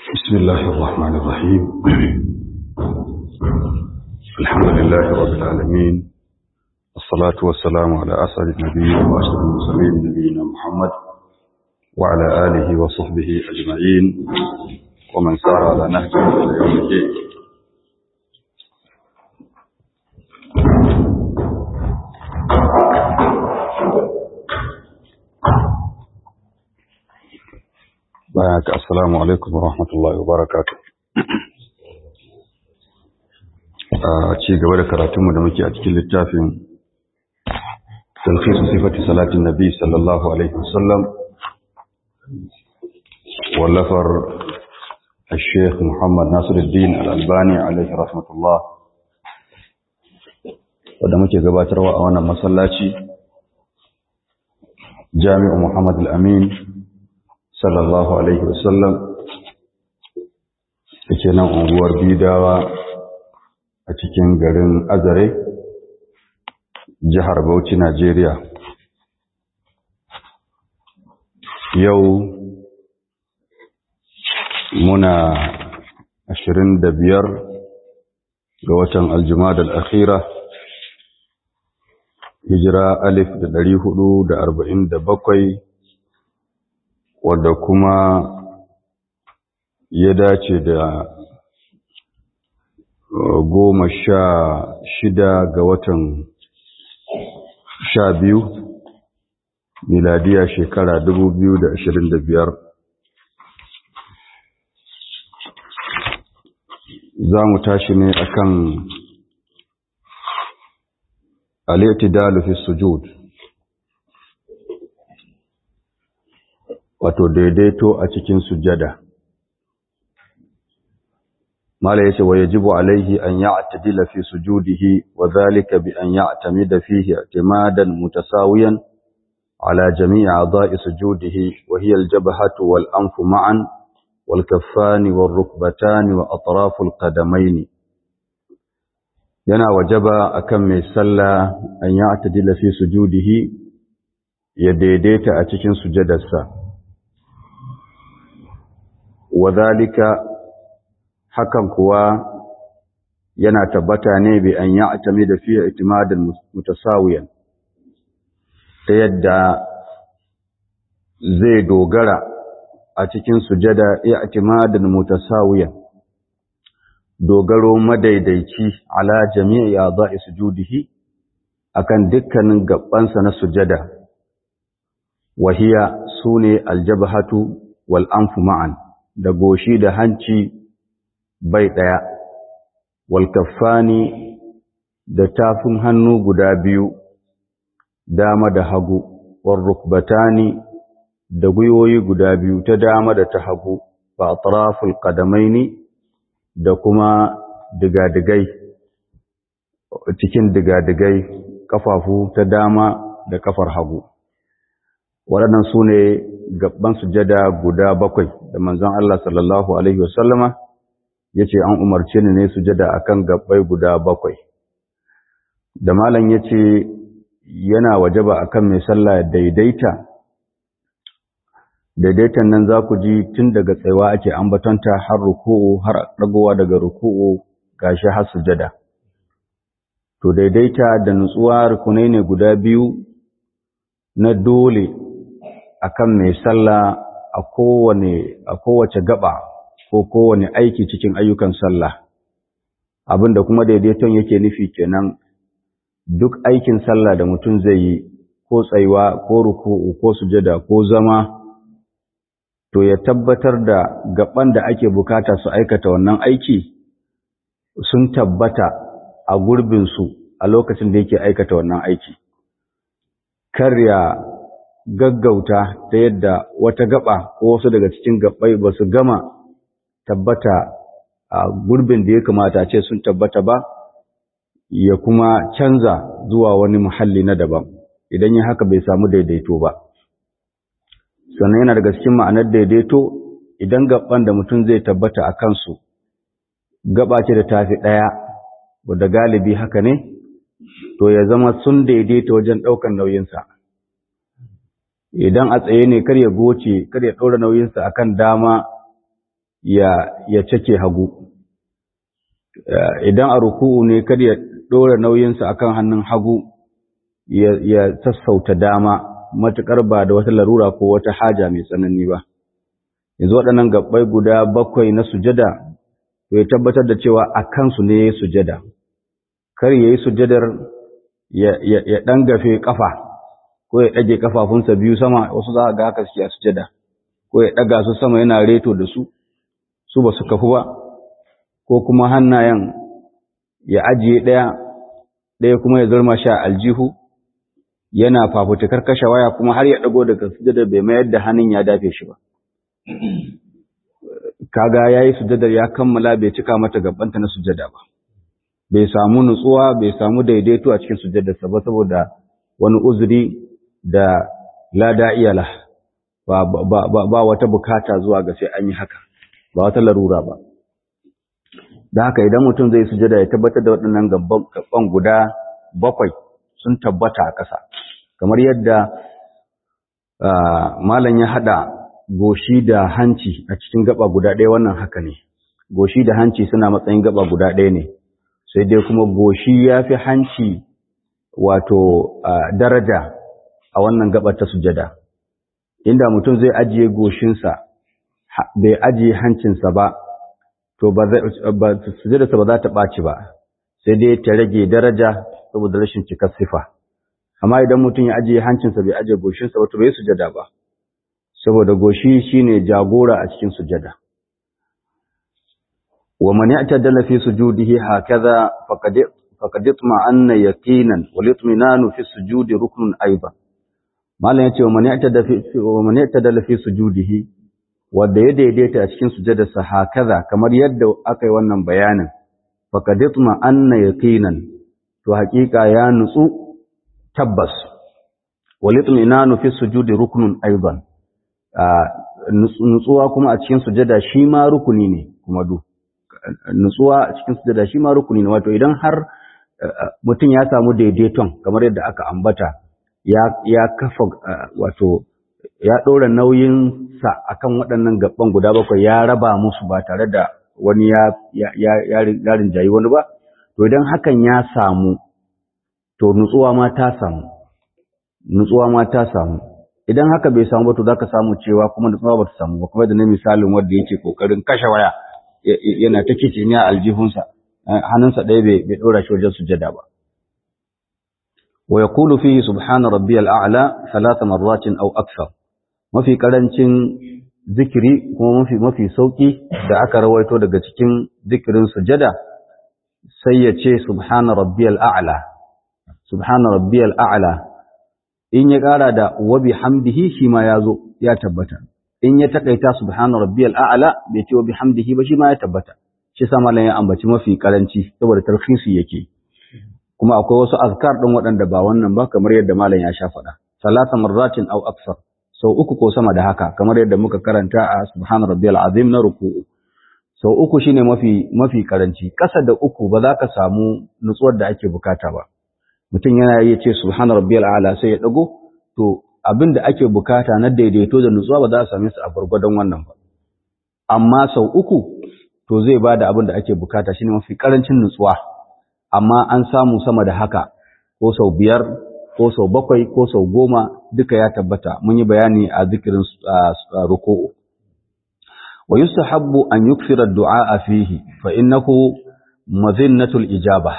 بسم الله الرحمن الرحيم الحمد لله رب العالمين الصلاة والسلام على أسعد النبيين وأشرف المرسلين نبينا محمد وعلى آله وصحبه أجمعين ومن سار على نهجه إلى يوم الدين بارك السلام عليكم ورحمة الله وبركاته a ci gaba da karatunmu da muke a cikin littafin talfisu sifati salatin nabi sallallahu alaihi wasallam wallafar الشيخ محمد ناصر الدين الألباني عليه رحمة الله wadda muke gabatarwa a wannan masallaci jami'u Muhammad al-Amin sallallahu alaihi wasallam yake nan unguwar bidawa a cikin garin azare jihar bauchi najeriya yau muna ashirin da biyar ga watan aljumada al'akhira hijira alif da dari hudu da arba'in da bakwai wadda kuma ya dace da goma sha shida ga watan sha biyu miladiya shekara dubu biyu da ashirin da biyar za mu tashi ne akan al-i'tidalu fi sujud wato daidaito a cikin sujada mala yace wa yajibu alaihi an ya'tadila fi sujudihi wa dhalika bi an ya'tamida fihi i'timadan mutasawiyan ala jami'i a'dha'i sujudihi wa hiya al-jabhatu wal anfu ma'an wal kaffani wal rukbatani wa atrafu al-qadamaini yana wajaba akan mai sallah an ya'tadila fi sujudihi ya daidaita a cikin sujadarsa wa dhalika hakan kuwa yana tabbata ne bi an ya'tami da fiye itimadin mutasawiyan ta yadda zai dogara a cikin sujada i'timadin mutasawiyan dogaro madaidaici ala jami'i a'dha'i sujudihi akan dukkanin gabansa na sujada wahiya sune aljabhatu wal anfu ma'an da goshi da hanci bai ɗaya, walkaffani da tafin hannu guda biyu, dama da hagu, warrukbatani da gwiwoyi guda biyu ta dama da ta hagu, ba a ƙadamaini da kuma digadigai, cikin digadigai ƙafafu ta dama da ƙafar hagu. Waɗannan su ne gaban sujada guda bakwai da manzon Allah sallallahu Alaihi wasallama ya ce an umarce ni ne sujada a kan gabbai guda bakwai da malam ya ce yana wajaba a kan mai sallah daidaita daidaitan nan za ku ji tun daga tsaiwa ake ambatonta har ruku'u har ɗagowa daga ruku'u gashi har sujada to daidaita da nutsuwa rukunai ne guda biyu na dole akan mai sallah a kowane a kowace gaba ko kowane aiki cikin ayyukan sallah abinda kuma daidaiton yake nufi kenan duk aikin sallah da mutum zai yi ko tsayuwa ko ruku'u ko sujada ko zama to ya tabbatar da gaban da ake bukata su aikata wannan aiki sun tabbata a gurbinsu a lokacin da yake aikata wannan aiki kar ya gaggauta ta yadda wata gaba ko wasu daga cikin gabbai ba su gama tabbata a gurbin da ya kamata ce sun tabbata ba ya kuma canza zuwa wani muhalli na daban idan ya haka bai samu daidaito ba sannan yana daga cikin ma'anar daidaito idan gaban da mutum zai tabbata a kansu gaba ce da tafi ɗaya wadda galibi haka ne to ya zama sun daidaita wajen ɗaukan nauyinsa idan a tsaye ne kar ya goce kar ya ɗora nauyinsa akan dama ya ya cake hagu idan a ruku'u ne kada ya dora nauyinsa akan hannun hagu ya ya sassauta dama matukar ba da wata larura ko wata haja mai tsanani ba yanzu waɗannan gabbai guda bakwai na sujada to ya tabbatar da cewa a kansu ne ya sujada kar ya yi sujadar ya ɗan gafe ƙafa ko ya ɗage ƙafafunsa biyu sama wasu za a ga haka suke a sujada ko ya ɗaga su sama yana reto da su su ba su kafu ba ko kuma hannayen ya ajiye ɗaya ɗaya kuma ya zurma sha aljihu yana fafutukar kashe waya kuma har ya ɗago daga sujada bai mayar da hannun ya dafe shi ba kaga yayi sujadar ya kammala bai cika mata gabanta na sujada ba bai samu nutsuwa bai samu daidaito a cikin sujadarsa ba saboda wani uzuri da lada iyala ba, ba, ba, ba wata bukata zuwa ga sai an yi haka ba wata larura ba da haka idan mutum zai sujada ya tabbatar da waɗannan gaban guda bakwai sun tabbata a ƙasa kamar yadda malam ya haɗa goshi da hanci a cikin gaba guda ɗaya wannan haka ne goshi da hanci suna matsayin gaba guda ɗaya ne sai dai kuma goshi ya fi hanci wato daraja a wannan gaba ta sujada inda mutum zai ajiye goshinsa bai ajiye hancinsa ba to ba sujadarsa ba za ta ɓaci ba sai dai ta rage daraja saboda rashin cikar sifa amma idan mutum ya ajiye hancinsa bai ajiye goshinsa ba to bai sujada ba saboda goshi shine jagora a cikin sujada wa man ya'tadala fi sujudihi hakaza faqad faqad itma'anna yaqinan wal itminanu fi sujudi ruknun aidan malan yace wa man ya'tada fi wa man ya'tadala fi sujudihi wanda ya daidaita a cikin sujadarsa hakaza kamar yadda aka yi wannan bayanin faqad itma'anna yaqinan to haƙiƙa ya nutsu tabbas wal itminanu fi sujudi ruknun aidan nutsuwa kuma a cikin sujada shi ma rukuni ne kuma du nutsuwa a cikin sujada shi ma rukuni ne wato idan har mutum ya samu daidaiton kamar yadda aka ambata ya ya kafa wato ya ɗora nauyinsa akan waɗannan gaban guda bakwai ya raba musu ba tare da wani ya ya ya rinjayi wani ba to idan hakan ya samu to nutsuwa ma ta samu nutsuwa ma ta samu idan haka bai samu ba to zaka samu cewa kuma nutsuwa ba ta samu ba kuma da na misalin wanda yake kokarin kashe waya yana ta kici ne a aljihunsa hannunsa ɗaya bai bai dora shi wajen sujada ba wa yaqulu fihi subhana rabbiyal a'la thalatha marratin aw akthar mafi karancin zikiri kuma mafi mafi sauki da aka rawaito daga cikin zikirin sujada sai ya ce subhana rabbiyal a'la subhana rabbiyal a'la in ya ƙara da wa bihamdihi shi ma ya zo ya tabbata in ya takaita subhana rabbiyal a'la bai ce wa bihamdihi ba shi ma ya tabbata shi sa malam ya ambaci mafi karanci saboda tarhisi yake kuma akwai wasu azkar din waɗanda ba wannan ba kamar yadda malam ya sha faɗa salasa marratin aw aksar sau uku ko sama da haka kamar yadda muka karanta a subhana rabbiyal azim na ruku'u sau uku shine mafi mafi karanci kasa da uku ba za ka samu nutsuwar da ake bukata ba mutum yana iya ce subhana rabbiyal a'la sai ya dago to abin da ake bukata na daidaito da nutsuwa ba za a same su a gurgurdan wannan ba amma sau uku to zai bada abin da ake bukata shine mafi karancin nutsuwa amma an samu sama da haka ko sau biyar ko sau bakwai ko sau goma duka ya tabbata mun yi bayani a zikirin ruku'u wa yustahabbu an yukthira ad-du'a fihi fa innahu mazinnatul ijabah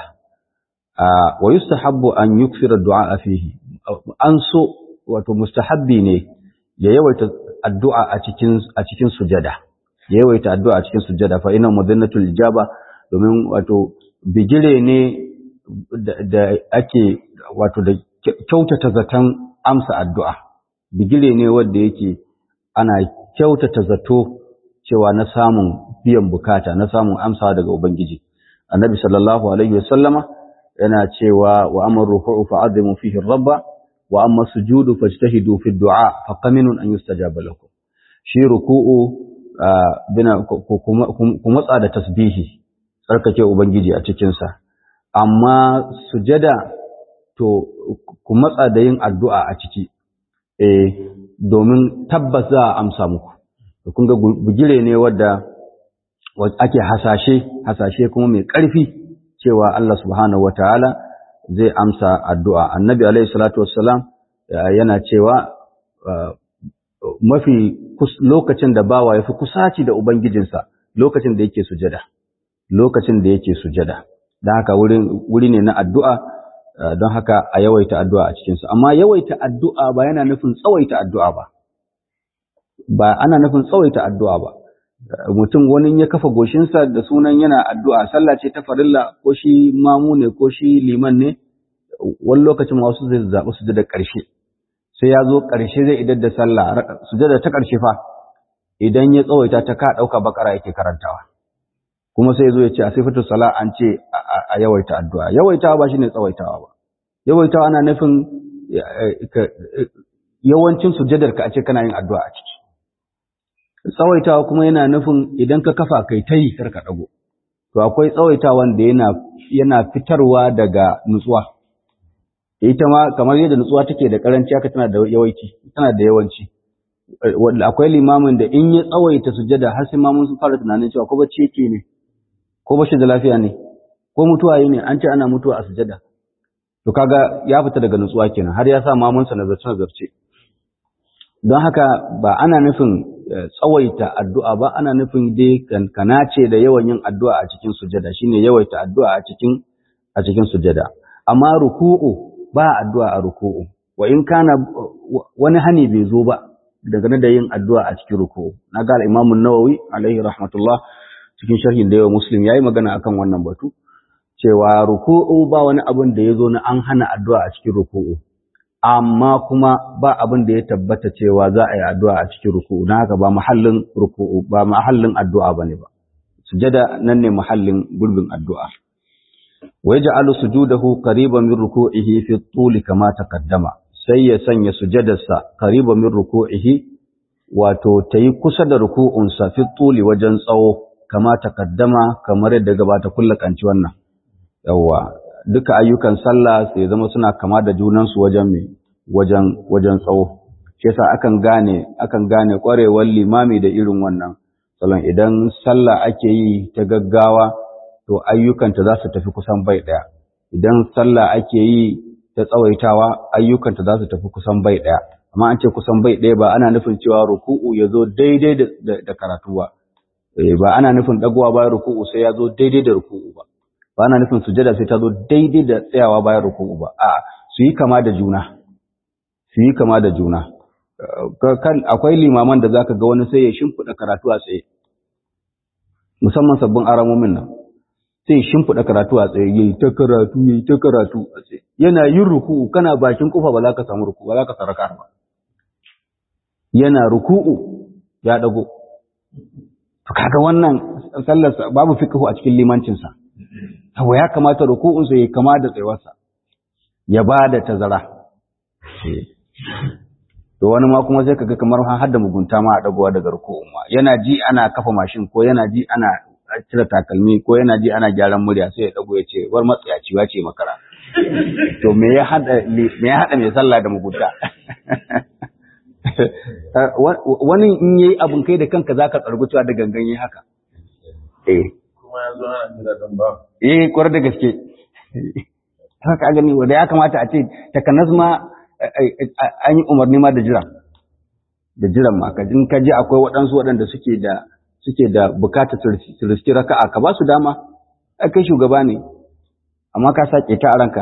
wa yustahabbu an yukthira ad-du'a fihi an so wato mustahabbi ne ya yawaita addu'a a cikin a cikin sujada ya yawaita addu'a a cikin sujada fa inna mudannatul ijaba domin wato bigire ne da ake wato da kyautata zaton amsa addu'a bigire ne wanda yake ana kyautata zato cewa na samun biyan bukata na samun amsawa daga ubangiji annabi sallallahu alaihi wasallama yana cewa wa amma ruku'u fa'azimu fihi rabba wa amma sujudu fajtahidu fi du'a fa qaminun an yustajaba lakum shi ruku'u bina ku matsa da tasbihi tsarkake ubangiji a cikin sa amma sujada to ku matsa da yin addu'a a ciki eh domin tabbas za a amsa muku kun ga bugire ne wadda ake hasashe hasashe kuma mai ƙarfi cewa Allah subhanahu wataala zai amsa addu'a annabi alaihi salatu wassalam yana cewa mafi lokacin da bawa ya fi kusaci da ubangijinsa lokacin da yake sujada lokacin da yake sujada don haka wuri ne na addu'a don haka a yawaita addu'a a cikinsu amma yawaita addu'a ba yana nufin tsawaita addu'a ba ba ana nufin tsawaita addu'a ba mutum wani ya kafa goshinsa da sunan yana addu'a sallah ce ta farilla ko shi mamu ne ko shi liman ne wani lokacin wasu zai zaɓi su da ƙarshe sai ya zo ƙarshe zai idar da sallah sujada ta ƙarshe fa idan ya tsawaita ta ka ɗauka bakara yake karantawa kuma sai zo ya ce a sifatu sala an ce a yawaita addu'a yawaitawa ba shine tsawaitawa ba yawaitawa ana nufin yawancin sujadar ka a ce kana yin addu'a a ciki tsawaitawa kuma yana nufin idan ka kafa kai ta yi kar ka ɗago to akwai tsawaitawan da yana yana fitarwa daga nutsuwa ita ma kamar yadda nutsuwa take da karanci haka tana da yawanci tana da yawanci akwai limamin da in ya tsawaita sujada har sai mamun sun fara tunanin cewa ko bacci yake ne ko bashi da lafiya ne ko mutuwa yi ne an ce ana mutuwa a sujada to kaga ya fita daga nutsuwa kenan har ya sa mamunsa nazarce nazarce don haka ba ana nufin tsawaita addu'a ba ana nufin dai kana ce da yawan yin addu'a a cikin sujada shine yawaita addu'a a cikin a cikin sujada amma ruku'u ba addu'a a ruku'u wa in kana wani hani bai zo ba daga da yin addu'a a cikin ruku'u na ga al-Imam an-Nawawi alaihi rahmatullah cikin sharhin da yawa Muslim yayi magana akan wannan batu cewa ruku'u ba wani abin da yazo na an hana addu'a a cikin ruku'u amma kuma ba abin da ya tabbata cewa za a yi addu'a a cikin ruku'u na haka ba mahallin ruku'u ba mahallin addu'a bane ba sujada nan ne mahallin gurbin addu'a ويجعل سجوده قريبا من ركوعه في الطول كما تقدم sai ya sanya sujadarsa qariba min ruku'ihi wato tayi kusa da ruku'unsa fi tuli wajen tsawo kama taqaddama kamar yadda gabata kullakanci wannan yawa duka ayyukan sallah sai zama suna kama da junan su wajen me wajen wajen tsawo shi yasa akan gane akan gane kwarewar limami da irin wannan salon idan sallah ake yi ta gaggawa to ayyukanta za su tafi kusan bai ɗaya. Idan sallah ake yi ta tsawaitawa ayyukanta za su tafi kusan bai ɗaya. Amma an ce kusan bai ɗaya ba ana nufin cewa ruku'u ya zo daidai da karatu ba. Ba ana nufin ɗagowa bayan ruku'u sai ya zo daidai da ruku'u ba. Ba ana nufin sujada sai ta zo daidai da tsayawa bayan ruku'u ba. A su yi kama da juna. Su yi kama da juna. Akwai limaman da zaka ga wani sai ya shimfiɗa karatu a tsaye. Musamman sabbin aramomin nan. sai shimfiɗa karatu a tsaye yayi ta karatu yayi ta karatu a tsaye yana yin ruku'u kana bakin kofa ba za ka samu ruku'u ba za ka saraka ba yana ruku'u ya dago to kaga wannan sallar babu fiqhu a cikin limancin sa to ya kamata ruku'un sa yayi kama da tsayuwarsa ya bada tazara to wani ma kuma sai kaga kamar har da mugunta ma a dagowa daga ruku'un ma yana ji ana kafa mashin ko yana ji ana cire takalmi ko yana ji ana gyaran murya sai ya dago ya ce war matsayaci wa ce makara to me ya hada me ya hada mai sallah da mugunta wani in yayi abun kai da kanka zaka tsargu cewa da gangan yi haka eh kuma yanzu ana jira don ba eh kwarar da gaske haka gani wanda ya kamata a ce takanas ma an yi umarni ma da jira da jiran ma ka in ka je akwai waɗansu waɗanda suke da suke da bukatar su riski raka'a ka ba su dama ai kai shugaba ne amma ka sake ta a ranka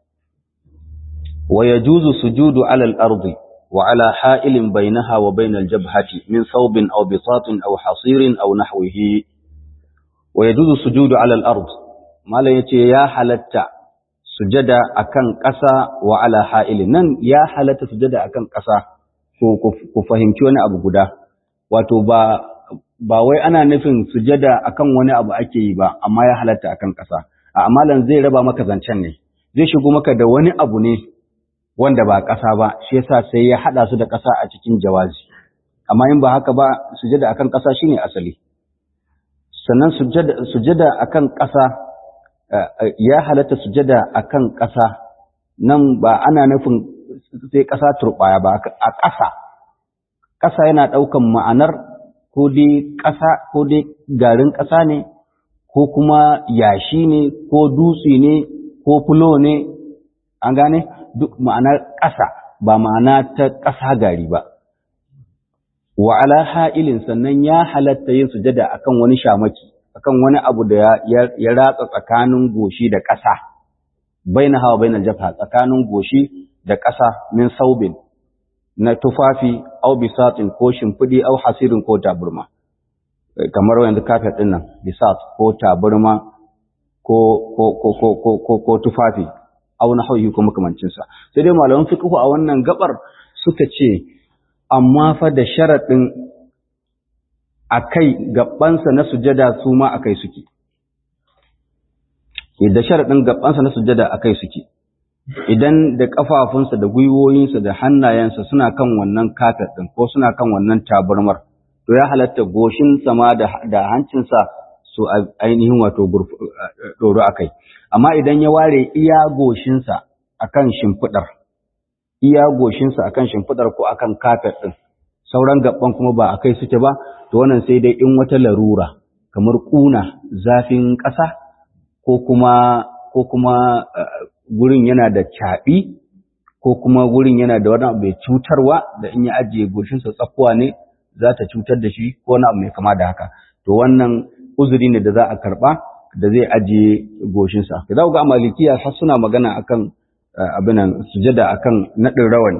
wa yajuzu sujudu ala al-ardi wa ala ha'ilin bainaha wa bain al-jabhati min thawbin aw bisatin aw hasirin aw nahwihi wa yajuzu sujudu ala al-ard malan yace ya halatta sujada akan ƙasa wa ala ha'ilin nan ya halatta sujada akan ƙasa ko ku fahimci wani abu guda wato ba ba wai ana nufin sujada akan wani abu ake yi ba amma ya halatta akan ƙasa a amalan zai raba maka zancen ne zai shigo maka da wani abu ne wanda ba ƙasa ba shi yasa sai ya hada su da ƙasa a cikin jawazi amma in ba haka ba sujada akan ƙasa shine asali sannan sujada sujada akan ƙasa ya halatta sujada akan ƙasa nan ba ana nufin sai ƙasa turbaya ba a ƙasa ƙasa yana ɗaukan ma'anar ko dai ƙasa ko dai garin ƙasa ne ko kuma yashi ne ko dutse ne ko fulo ne an gane duk ma'anar ƙasa ba ma'ana ta ƙasa gari ba wa ala ha'ilin sannan ya halatta yin sujada akan wani shamaki akan wani abu da ya ratsa tsakanin goshi da ƙasa baina hawa baina jafa tsakanin goshi da ƙasa min saubin na tufafi au bisatin ko shimfiɗi au hasirin ko taburma kamar yanzu kafet ɗin nan bisat ko taburma ko ko ko ko ko ko ko tufafi au na hauyi ko makamancin sa sai dai malaman fiqh a wannan gabar suka ce amma fa da sharadin akai gabansa na sujada su ma akai suke da sharadin gabansa na sujada akai suke idan da kafafunsa da gwiwoyinsa da hannayensa suna kan wannan kafet ɗin ko suna kan wannan tabarmar to ya halatta goshin sama da, da hancinsa su ainihin wato ɗoro a kai amma idan ya ware iya goshinsa a kan shimfiɗar iya goshinsa a kan shimfiɗar ko a kan kafet ɗin sauran gaban kuma ba a kai suke ba to wannan sai dai in wata larura kamar ƙuna zafin ƙasa ko kuma ko kuma gurin yana da caɓi ko kuma gurin yana da wani abu mai cutarwa da in ya ajiye goshinsa tsakuwa ne za ta cutar da shi ko wani abu mai kama da haka to wannan uzuri ne da za a karɓa da zai ajiye goshinsa za ku ga malikiya har suna magana akan abinan sujada akan naɗin rawani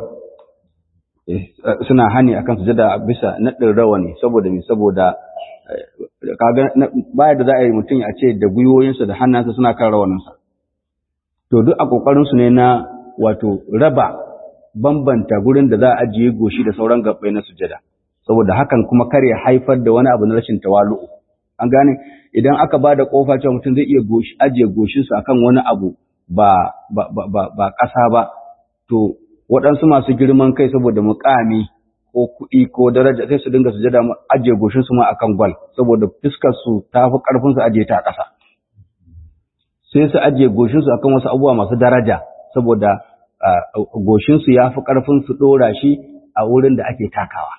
suna hani akan sujada bisa naɗin rawani saboda me saboda kaga baya da za a yi mutum a ce da gwiwoyinsa da hannunsa suna kan rawaninsa to duk a ƙoƙarinsu ne na wato raba bambanta gurin da za a ajiye goshi da sauran gabbai na sujada saboda hakan kuma kar ya haifar da wani abu na rashin tawalu'u an gane idan aka ba da ƙofa cewa mutum zai iya goshi ajiye goshinsa akan wani abu ba ba ba ba ƙasa ba to waɗansu masu girman kai saboda muƙami ko kuɗi ko daraja sai su dinga sujada ajiye goshinsu ma akan gwal saboda fuskar su ta fi ƙarfin su ajiye ta a ƙasa sai su ajiye goshinsu akan wasu abubuwa masu daraja saboda goshinsu ya fi ƙarfin su ɗora shi a wurin da ake takawa.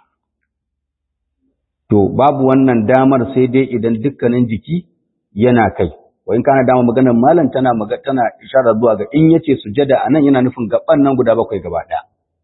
To, babu wannan damar sai dai idan dukkanin jiki yana kai, wa in kana dama maganar malam tana tana ishara zuwa ga in yace sujada a nan yana nufin gaban nan guda bakwai gaba ɗaya.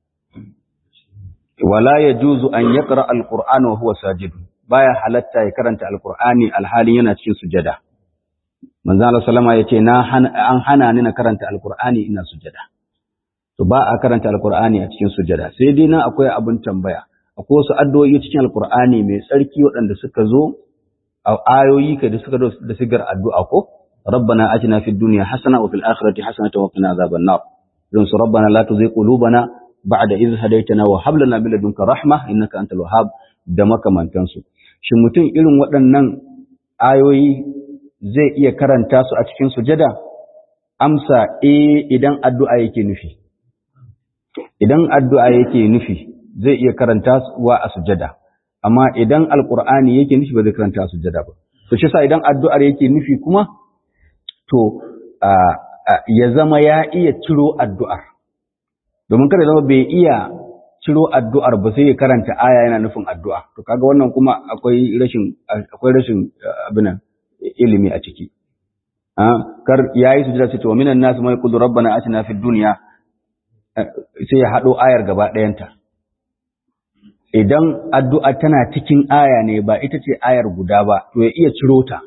Wala ya juzu an ya ƙara alƙur'ani wa huwa sajidu, baya halatta ya karanta alƙur'ani alhalin yana cikin sujada. manzo Allah sallama yace na an hana ni na karanta alqur'ani ina sujada to ba a karanta alqur'ani a cikin sujada sai dai nan akwai abin tambaya akwai wasu addu'o'i cikin alqur'ani mai tsarki waɗanda suka zo a ayoyi kai da suka zo da sigar addu'a ko rabbana atina fid dunya hasana wa fil akhirati hasanatan wa qina azaban nar don su rabbana la tuzigh qulubana ba'da idh hadaytana wa hab lana min ladunka rahma innaka antal wahhab da makamantansu shin mutum irin waɗannan ayoyi zai iya karanta su a cikin sujada? Amsa, e idan addu'a yake nufi. Idan addu'a yake nufi, zai iya karanta wa a sujada. Amma idan Alƙur'ani yake nufi ba zai karanta a sujada ba. To, shi sa idan addu'ar yake nufi kuma, to, ya zama ya iya ciro addu'ar. Domin kada zama bai iya ciro addu'ar ba sai ya karanta aya yana nufin addu'a. To, kaga wannan kuma akwai rashin, akwai rashin abinan. ilimi a ciki kar yayi sujada sai to minan nas mai qul rabbana atina fid dunya sai ya hado ayar gaba ɗayanta idan addu'a tana cikin aya ne ba ita ce ayar guda ba to ya iya ciro ta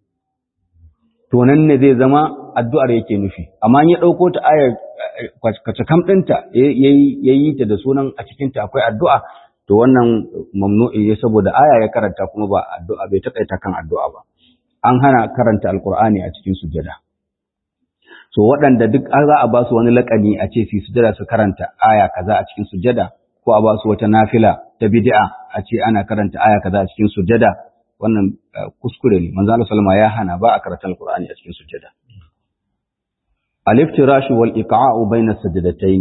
to nan ne zai zama addu'ar yake nufi amma ya dauko ta ayar kwace kam ɗinta yayi ta da sunan a cikin ta akwai addu'a to wannan mamnu'i saboda aya ya karanta kuma ba addu'a bai takaita kan addu'a ba an hana karanta alkur'ani a cikin sujada so waɗanda duk an za a ba su wani laƙani a ce su sujada su karanta aya kaza a cikin sujada ko a ba su wata nafila ta bid'a a ce ana karanta aya kaza a cikin sujada wannan kuskure ne manzo Allah sallama ya hana ba a karanta alkur'ani a cikin sujada al-iftirash wal iqa'u bayna sajdatayn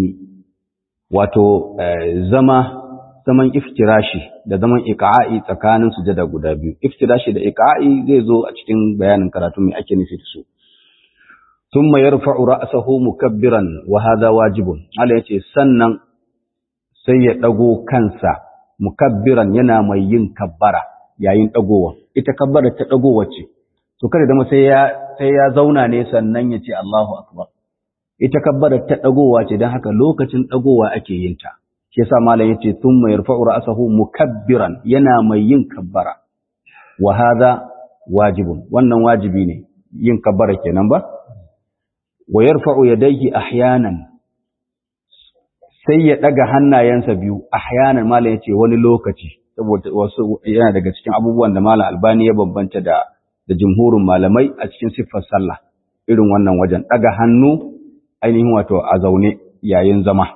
wato zama zaman iftirashi da zaman iqa'i tsakanin sujada guda biyu iftirashi da iqa'i zai zo a cikin bayanin karatu mai ake nufi da su thumma yarfa'u ra'sahu mukabbiran wa hadha wajibun Allah yace sannan sai ya dago kansa mukabbiran yana mai yin kabbara yayin dagowa ita kabbara ta dagowa ce to kada zama sai ya sai ya zauna ne sannan ya ce Allahu akbar ita kabbara ta dagowa ce dan haka lokacin dagowa ake yin ta shi yasa malam yace thumma yarfa'u ra'sahu mukabbiran yana mai yin kabbara wa hadha wajibun wannan wajibi ne yin kabbara kenan ba wa yarfa'u yadayhi ahyanan sai ya daga hannayensa biyu ahyanan malam yace wani lokaci saboda wasu yana daga cikin abubuwan da malam albani ya bambanta da da jumhurin malamai a cikin siffar sallah irin wannan wajen daga hannu ainihin wato a zaune yayin zama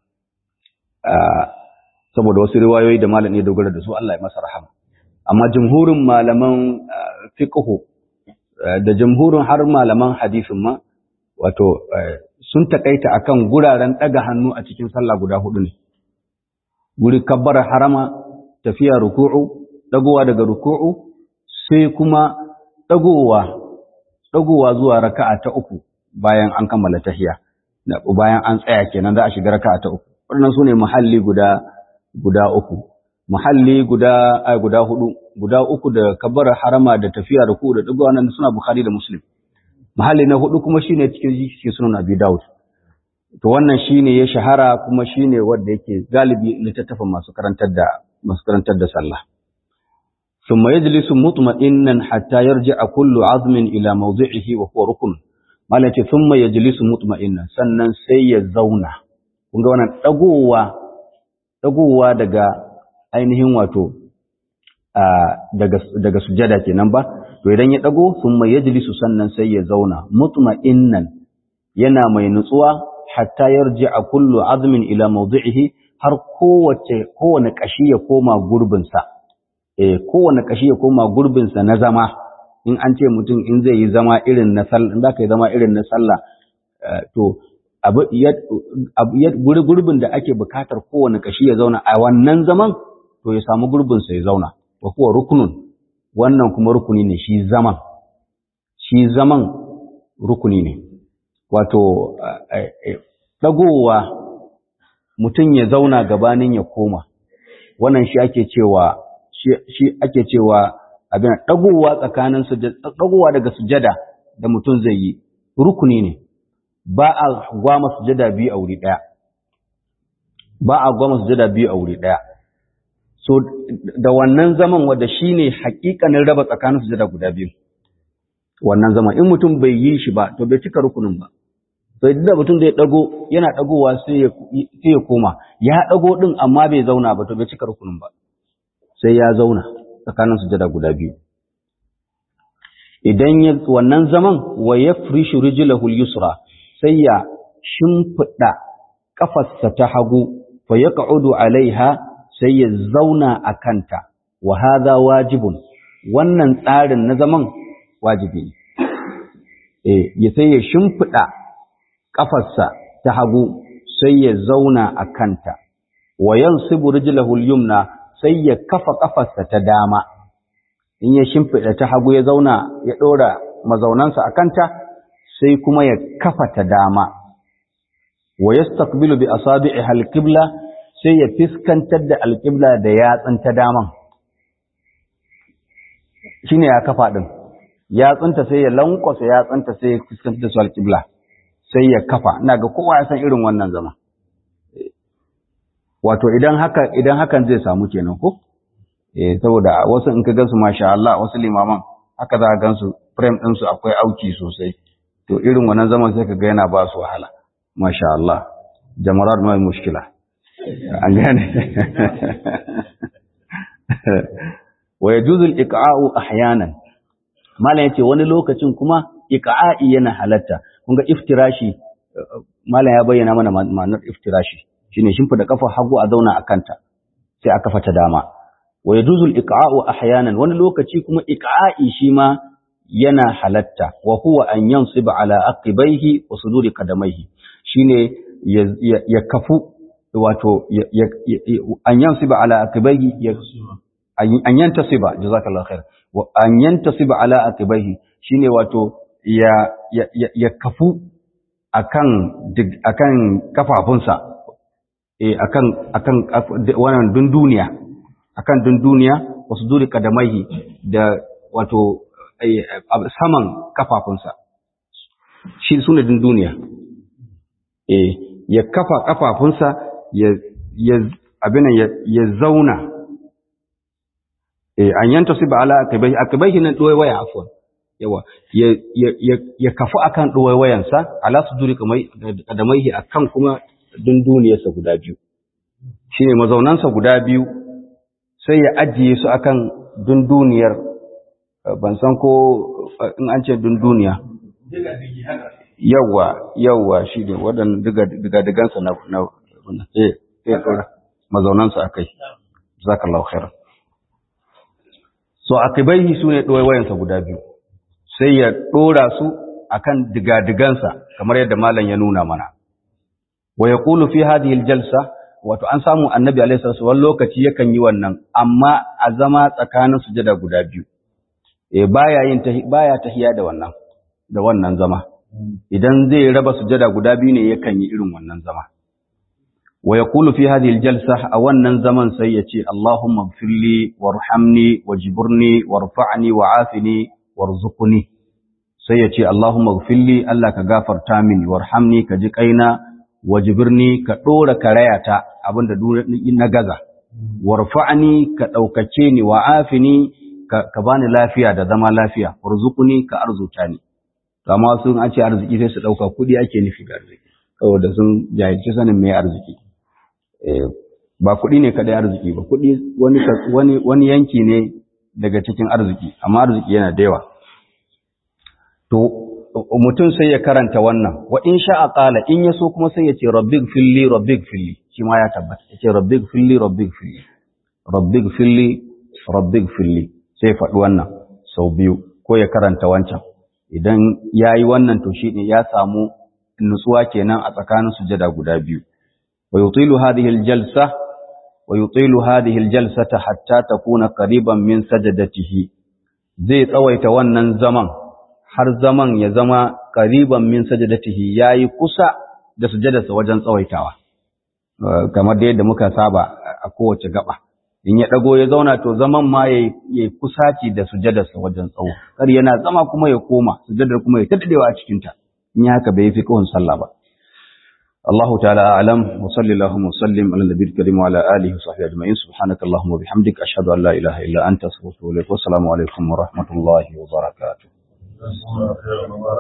saboda wasu riwayoyi da malam ya dogara da su Allah ya masa rahama amma jumhurin malaman fiqhu da jumhurin har malaman hadisin ma wato sun takaita akan guraren daga hannu a cikin sallah guda hudu ne guri kabbara harama tafiya ruku'u dagowa daga ruku'u sai kuma dagowa dagowa zuwa raka'a ta uku bayan an kammala tahiyya bayan an tsaya kenan za a shiga raka'a ta uku wannan sune muhalli guda guda uku muhalli guda ai guda hudu guda uku da kabbara harama da tafiya ruku'u da dagowa nan suna bukhari da muslim muhalli na hudu kuma shine cikin cikin sunan abi daud to wannan shine ya shahara kuma shine wanda yake galibi littattafan masu karantar da masu karantar da sallah ثم يجلس مطمئنا حتى يرجع كل عظم إلى موضعه وهو ركن malaka thumma yajlisu mutma'inna sannan sai ya zauna kun ga wannan dagowa dagowa daga ainihin wato daga daga sujada kenan ba to idan ya dago thumma yajlisu sannan sai ya zauna mutma'innan yana mai nutsuwa hatta yarji'a kullu azmin ila mawdi'ihi har kowace kowane kashi ya koma gurbin sa eh kowane kashi ya koma gurbin sa na zama in an ce mutum in zai yi zama irin na sallah in zaka yi zama irin na sallah to abu gurbin da ake bukatar kowane kashi ya zauna a wannan zaman to ya samu gurbin sa ya zauna wa kuwa rukunun wannan kuma rukuni ne shi zaman shi zaman rukuni ne wato dagowa mutum ya zauna gabanin ya koma wannan shi ake cewa shi ake cewa abin dagowa tsakanin sujada dagowa daga sujada da mutum zai yi rukuni ne ba a gwama sujada biyu a wuri daya ba a gwama sujada biyu a wuri daya so da wannan zaman wanda shine hakikanin raba tsakanin sujada guda biyu wannan zaman in mutum bai yi shi ba to bai cika rukunin ba to idan da mutum zai dago yana dagowa sai ya sai ya koma ya dago din amma bai zauna ba to bai cika rukunin ba sai ya zauna tsakanin sujada guda biyu idan ya wannan zaman wa yafrishu rijlahu al-yusra sai ya shimfida kafarsa ta hagu fa yaq'udu alaiha sai ya zauna akanta wa hadha wajibun wannan tsarin na zaman wajibi ne eh ya sai ya shimfida kafarsa ta hagu sai ya zauna akanta wa yansibu rijlahu al-yumna sai ya kafa kafarsa ta dama in ya shimfiɗa ta hagu ya zauna ya ɗora mazaunansa a kanta sai kuma ya kafa ta dama wa yastaqbilu bi asabi'i al-qibla sai ya fiskantar da al-qibla da yatsun ta daman shine ya kafa din yatsunta sai ya lankwasa yatsunta sai ya fiskantar da su al-qibla sai ya kafa ina ga kowa ya san irin wannan zama wato idan haka idan hakan zai samu kenan ko eh saboda wasu in ka gansu masha Allah wasu limaman haka za ka gansu frame din su akwai auki sosai to irin wannan zaman sai ka ga yana ba su wahala masha Allah jamarat mai mushkila an gane wa yajuzu al-iqa'u ahyanan malam yace wani lokacin kuma iqa'i yana halatta kun ga iftirashi malam ya bayyana mana ma'anar iftirashi shine shimfida kafa hagu a zauna a kanta sai a kafa ta dama wa yajuzu al-iqa'u ahyanan wani lokaci kuma iqa'i shi ma yana halatta wa huwa an yansiba ala aqibaihi wa suduri qadamaihi shine ya kafu wato an yansiba ala aqibaihi an yantasiba jazakallahu khair wa an yantasiba ala aqibaihi shine wato ya ya kafu akan akan kafafunsa eh akan akan wannan dunduniya akan dunduniya wasu duri kadamaihi da wato saman kafafunsa shi sune din duniya eh ya kafa kafafunsa ya ya abinan ya zauna eh an yanta siba ala akibai akibai nan doye waya afwan yawa ya ya ya kafu akan doye wayansa ala suduri kamai kadamaihi akan kuma dunduniyarsa guda biyu shine mazaunansa guda biyu sai ya ajiye su akan dunduniyar ban san ko in an ce dunduniya yawa yawa shi ne waɗanda diga-digansa na na eh eh mazaunansa akai zakallahu khairan so akibaihi su ne ɗoye wayansa guda biyu sai ya ɗora su akan diga-digansa kamar yadda malam ya nuna mana wa yaqulu fi hadhihi aljalsa wato an samu annabi alaihi salatu wani lokaci yakan yi wannan amma a zama tsakanin sujada guda biyu eh baya yin baya tahiya da wannan da wannan zama idan zai raba sujada guda biyu ne yakan yi irin wannan zama wa yaqulu fi hadhihi aljalsa a wannan zaman sai ya ce Allahumma ighfirli warhamni wajburni warfa'ni wa'afini warzuqni sai ya ce Allahumma ighfirli Allah ka gafarta mini warhamni ka ji kaina wajibirni ka ɗora karayata abinda na gaza, warfa'ani ka ɗaukace ni wa afini ka bani lafiya da zama lafiya, warzukuni ka arzuta ni. Kama sun an ce arziki sai su ɗauka kuɗi ake nufi ga arziki, saboda sun jahilci sanin mai arziki. Ba kuɗi ne kaɗai arziki ba, kuɗi wani yanki ne daga cikin arziki, amma arziki yana da yawa. To, mutum sai ya karanta wannan wa in sha'a qala in yaso kuma sai ya ce rabbig filli rabbig filli shi ma ya tabbata ya ce rabbig filli rabbig filli rabbig filli rabbig filli sai faɗi wannan sau biyu ko ya karanta wancan idan yayi wannan to shi ne ya samu nutsuwa kenan a tsakanin sujada guda biyu wa yutilu hadhihi aljalsa wa yutilu hadhihi aljalsata hatta takuna qariban min sajadatihi zai tsawaita wannan zaman har zaman ya zama ƙariban min sajadatihi yayi kusa da sujadarsa wajen tsawaitawa kamar da yadda muka saba a kowace gaba in ya dago ya zauna to zaman ma yayi kusaci da sujadarsa wajen tsawo kar yana zama kuma ya koma sujadar kuma ya tattadewa a cikin ta in ya haka bai fi kawun sallah ba الله تعالى أعلم وصلى اللهم وسلم على النبي الكريم وعلى آله وصحبه أجمعين سبحانك اللهم وبحمدك أشهد أن لا إله إلا أنت أستغفرك والسلام عليكم ورحمة الله وبركاته